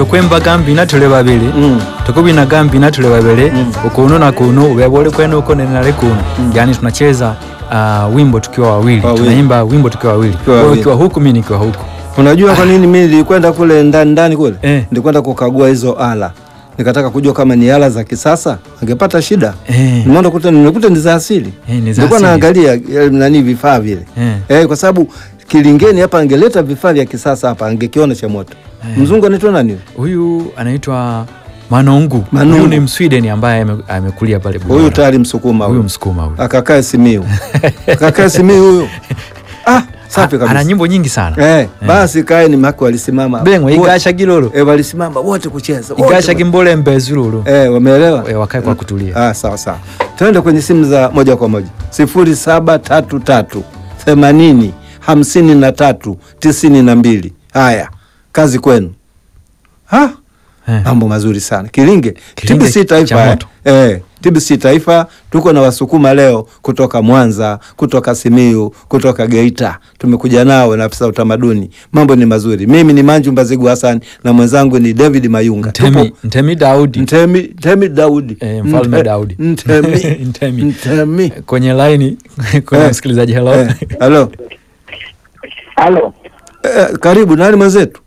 tokwemba gambina tuli babili Mm. tukubina gambina tuli babili ukunu na kunu ubeba uli kwenu uko nenale kuno yani tunacheza uh, wimbo tukiwa wawili Wawili. tunaimba wimbo tukiwa wawili Tukiwa wewe wawili. ukiwa huku mimi nikiwa huku Unajua kwa nini mimi nilikwenda kule ndani ndani kule? Eh. Nilikwenda kukagua hizo ala. Nikataka kujua kama ni ala za kisasa, angepata shida. Eh. Nimeona kuta nimekuta ni za asili. Eh, ni za Nilikuwa asili. naangalia eh, nani vifaa vile. Eh. Eh, kwa sababu Kilingeni hapa angeleta vifaa vya kisasa hapa angekiona cha moto. Mzungu anaitwa nani? huyu anaitwa Manungu Manungu. huyu ni Msweden ambaye ame- amekulia pale Huyu Buganda. tayari Msukuma huyu huyu. Msukuma huyu Akakae Simiu. Akakae Simiu huyu. Ah, safi ana kabisa. nyimbo nyingi sana Eh, basi kae ni mako walisimama. bengwa Wote- igasha gilolo Eh, walisimama wote kucheza. wote igasha gimbole mbezululu Eh, wameelewa? Eh, wakae kwa kutulia Ah, sawa sawa. Tuende kwenye simu za moja kwa moja. sifuri saba tatu tatu themanini hamsini na tatu tisini na mbili. Haya, kazi kwenu. Ha? Eh. Mambo mazuri sana. Kilinge, Kilinge TBC Taifa. cha Eh, moto. eh, TBC Taifa tuko na Wasukuma leo kutoka Mwanza, kutoka Simiyu, kutoka Geita. Tumekuja nao na afisa utamaduni. Mambo ni mazuri. Mimi ni Manju Mbazigu Hassan na mwenzangu ni David Mayunga. Ntemi, Tupo Ntemi Daudi Ntemi, Ntemi Daudi. Eh, Mfalme Nte- Daudi. Ntemi. Ntemi. Ntemi. kwenye laini kwenye Eh. msikilizaji hello Eh, Halo. Halo, Eh, karibu nani mwenzetu?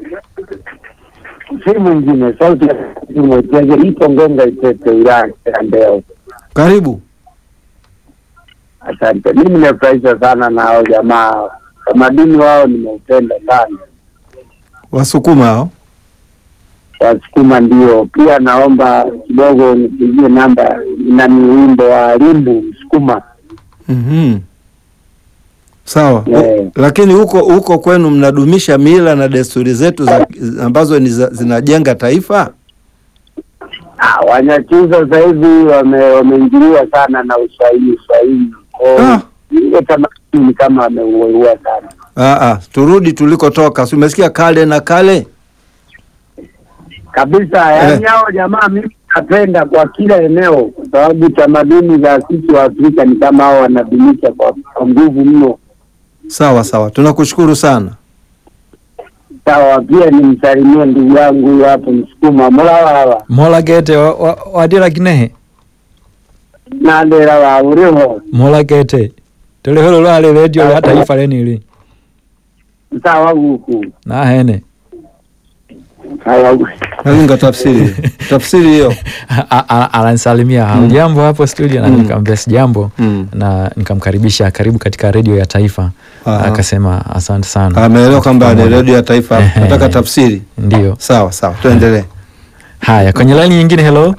si mwingine sauti ya mwekeze ipo Ngonga Itete, wilaya ya Mbeya. Karibu. Asante. Mimi nimefurahishwa sana na hao jamaa, tamaduni wao nimeupenda sana, Wasukuma hao. Wasukuma ndio. Pia naomba kidogo nipigie namba nani, wimbo wa Limbu Msukuma. Mhm. Sawa. Eh. U- Lakini huko huko kwenu mnadumisha mila na desturi zetu za, ambazo ni za, zinajenga taifa? Ah, Wanyakyusa sasa hivi wame- wameingiliwa sana na Uswahili Uswahili, Kwa hiyo Ah. ile tamaduni ni kama wameuelewa sana. Ah, ah, turudi tulikotoka. Si umesikia kale na kale? kabisa yaani hao jamaa mimi napenda kwa kila eneo kwa sababu tamaduni za sisi wa Afrika ni kama hao wanadumisha kwa kwa nguvu mno. Sawa sawa. Tunakushukuru sana. Sawa, pia nimsalimie ndugu yangu huyu hapo Msukuma mulawawa mola gete wa- wa- wadira kinehe nandera wa uriho mola gete tuliholo lwale redio ya taifa lenili sawa guku nahene sawa Nalinga tafsiri. tafsiri hiyo. A- a- ananisalimia hamjambo hapo studio na Mm. nikamwambia sijambo Mm. na nikamkaribisha karibu katika redio ya taifa Aha. akasema asante sana Ameelewa kwamba ni Pamoja. redio ya taifa. Ehe. Nataka tafsiri. ndio Sawa sawa. Tuendelee. haya kwenye laini nyingine hello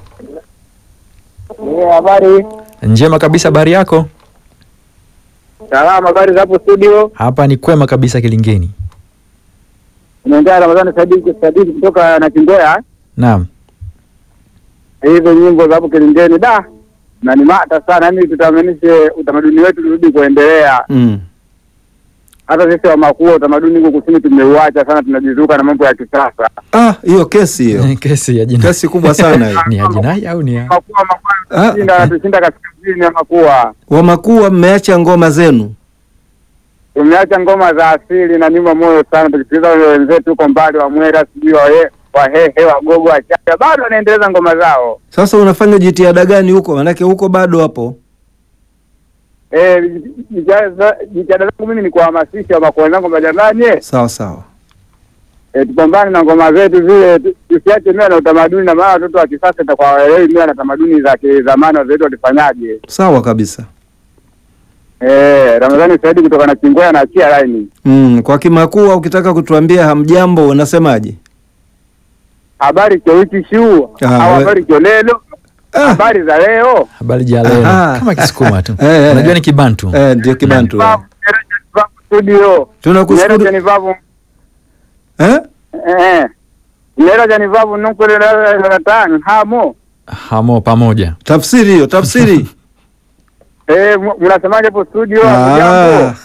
habari njema kabisa habari yako salama habari za hapo studio hapa ni kwema kabisa kilingeni unaongea Ramadhani Sadiki Sadiki kutoka na Kingoya naam hizo nyimbo za hapo Kilingeni da na ni mata sana yani tutamanishe utamaduni wetu turudi kuendelea Mm. hata sisi wa makuu utamaduni huko kusini tumeuacha sana, tunajizuka na mambo ya kisasa. Ah, hiyo kesi hiyo. kesi ya jina Kesi kubwa sana hiyo. ni ya jinai au ni ya Makuu Ah. makuu tushinda anatushinda kaskazini ya makua, Wamakuwa mmeacha ngoma zenu. tumeacha ngoma za asili na nyuma moyo sana, tukisikiliza wale wenzetu huko mbali wa Mwera, sijui wahe Wahehe, Wagogo, Wachaga bado wanaendeleza ngoma zao. Sasa unafanya jitihada gani huko? Manake huko bado hapo. Eh, jitihada jitihada zangu mimi ni kuhamasisha makoo zangu kwamba jamani, eh, Sawa sawa. eh, tupambane na ngoma zetu zile, tu- tusiache mila na utamaduni, na maana watoto wa kisasa itakuwa waelewi mila na tamaduni za kizamani wazetu walifanyaje. Sawa kabisa. Eh, Ramadhani Saidi kutoka na Kingwea na achia laini. Mm, kwa Kimakua ukitaka kutuambia hamjambo unasemaje? Habari kyo wiki shuu Ah, au we- habari kyo lelo, Ah, habari za leo. habari ja leo Aha. kama kisukuma tu Eh, eh. unajua ni kibantu eh, ndio Kibantu. Vavu, Nyerere Vavu studio. Tunakushukuru. Nyerere Vavu Eh? eh. Nyerere Vavu nukule la la tang hamo. hamo pamoja Tafsiri hiyo, tafsiri. Eh, mu- mnasemaje hapo studio? Ah. Jambo.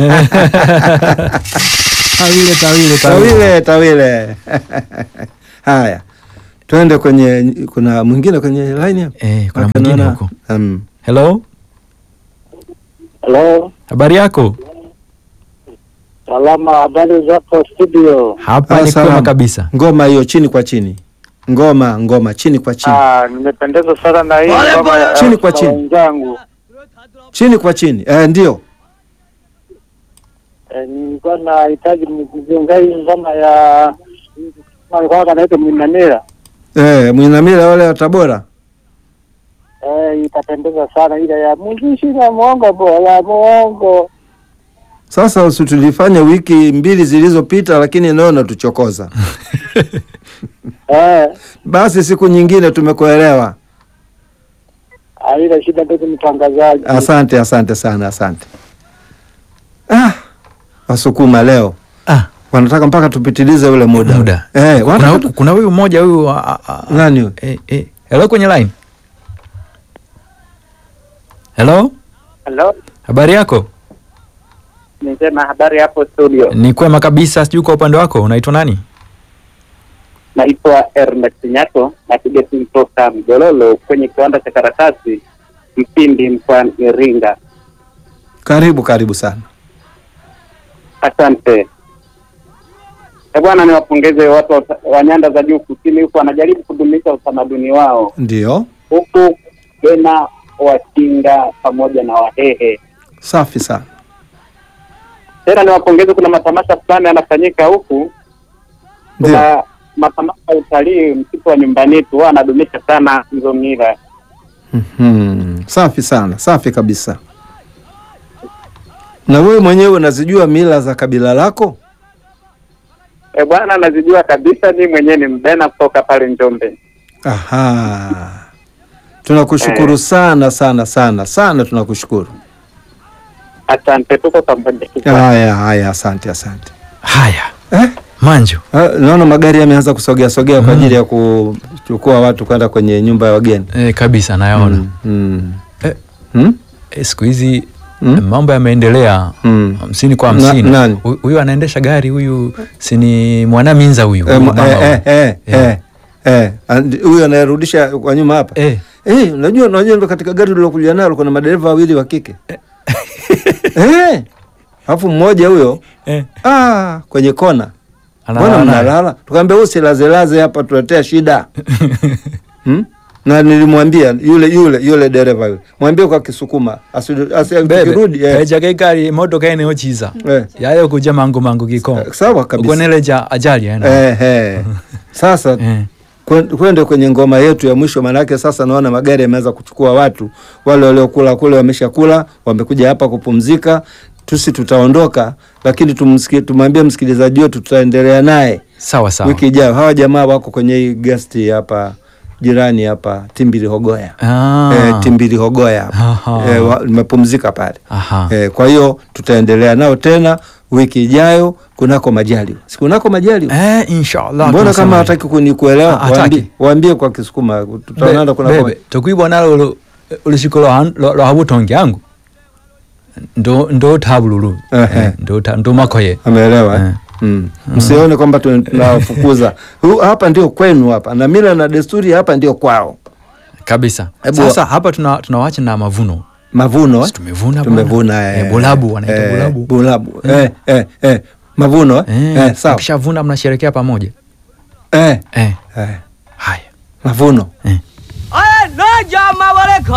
tawile tawile Tawile, tawile. Haya. Twende kwenye kuna mwingine kwenye line hapa. eh kuna Hapa mwingine naona- huko Mm. hello Hello. habari yako Salama, habari zako studio? Hapa ni Salamu. kwema kabisa. Ngoma hiyo chini kwa chini, ngoma ngoma chini kwa chini, Ah, nimependezwa sana na hii ngoma ya Chini kwa ya chini. wenzangu. chini kwa chini. Eh, ndio Eh, nilikuwa nahitaji mzunga hii ngoma ya alikuwa kanaitwa Mwinamira. eh, Mwinamila wale wa Tabora. Eh, itapendeza sana ile ya mjishi na mwongo bora mwongo. Sasa usi tulifanya wiki mbili zilizopita, lakini leo natuchokoza. Eh, Basi siku nyingine tumekuelewa. haina shida ndugu mtangazaji. Asante, asante sana, asante. Ah, Wasukuma leo Ah, wanataka mpaka tupitilize ule muda, Muda. Eh, kuna, wanataka tu... kuna huyu mmoja huyu ah, ah, ah, nani huyo? eh, eh. Hello kwenye line. Hello? Halo, Habari yako? nisema habari hapo studio. Ni kwema kabisa, sijui kwa upande wako unaitwa nani? Naitwa Ernest Nyato, napiga simu toka Mjololo kwenye kiwanda cha karatasi Mpindi mkoani Iringa. Karibu, karibu sana. Asante Eh, bwana, niwapongeze watu wa, wa nyanda za juu kusini huku wanajaribu kudumisha utamaduni wao Ndio, huku tena Wakinga pamoja na Wahehe. safi sana. Tena niwapongeze, kuna matamasha fulani yanafanyika huku, Ndio, kuna matamasha ya utalii msitu wa nyumbani tu, huwa anadumisha sana hizo mila. Mhm. safi sana, safi kabisa. Na wewe mwenyewe unazijua mila za kabila lako? E bwana, nazijua kabisa, ni mwenyewe ni mbena kutoka pale Njombe. Aha, tunakushukuru sana sana sana sana, tunakushukuru. Asante, tuko pamoja. Haya haya, asante asante. Haya, Eh? Manju. Ah, Naona magari yameanza kusogea sogea kwa ajili ya kuchukua watu kwenda kwenye nyumba ya wageni. Eh, kabisa nayaona. Mm, mm. Eh. Hmm? Eh, siku hizi Mm. mambo yameendelea Mm. hamsini kwa Na- hamsini. nani? Hu- Huyu anaendesha gari huyu sini mwanaminza huyu. Eh, huyu ma- mama eh, eh, huyu. eh, Yeah. eh, eh. And- Huyu anayerudisha kwa nyuma hapa Eh. Eh, unajua unajua ndo katika gari lilokuja nalo kuna madereva wawili wa kike eh, alafu mmoja huyo Eh. ah, kwenye kona Analala mbona naye. mnalala? Tukaambia usilazelaze hapa, tuletea shida hmm? na nilimwambia yule yule yule dereva yule, mwambie kwa Kisukuma asi- asi- tukirudi bebe eh, eja kekali emotoka ene ochiza eh, yayo kuja mangu mangu kiko sawa kabisa ukoneleja ajali ena eh, eh. Sasa eh. kwen- kwende kwenye ngoma yetu ya mwisho, maanake sasa naona magari yameanza kuchukua watu wale waliokula kule, wameshakula wamekuja hapa kupumzika. Tusi tutaondoka, lakini tumsiki- tumwambie msikilizaji wetu tutaendelea naye sawa sawa wiki ijayo. Hawa jamaa wako kwenye hii guest hapa jirani hapa Timbili Hogoya ah. eh, Timbili Hogoya hapa Aha. eh, wa- nimepumzika pale Aha. eh, kwa hiyo tutaendelea nao tena wiki ijayo kunako majaliwa, si kunako majaliwa Eh, inshallah Mbona tunasema kama hivyo. hataki kunikuelewa? Ah, hataki. Waambie, waambie kwa Kisukuma tutaonana Be- kuna bebe tokwibwa nalo ulu- ulusiko lwa- lwa lwa habutongi yangu ndo ndo tabululu Ehe. Eh, ndo ta- ndo makoye ameelewa eh? Eh. Mm. Msione kwamba tun- tunawafukuza. Hu- hapa ndio kwenu hapa na mila na desturi hapa ndio kwao. kabisa Hebu sasa hapa tuna tunawacha na mavuno Mavuno eh? Si tumevuna bwana. tumevuna Eh, bulabu, wanaita eh, bulabu. bulabu eh, eh, eh. Mavuno eh? eh, Eh, sawa mkishavuna mnasherekea pamoja eh, eh. eh. haya Mavuno eh. Aya, no jama wale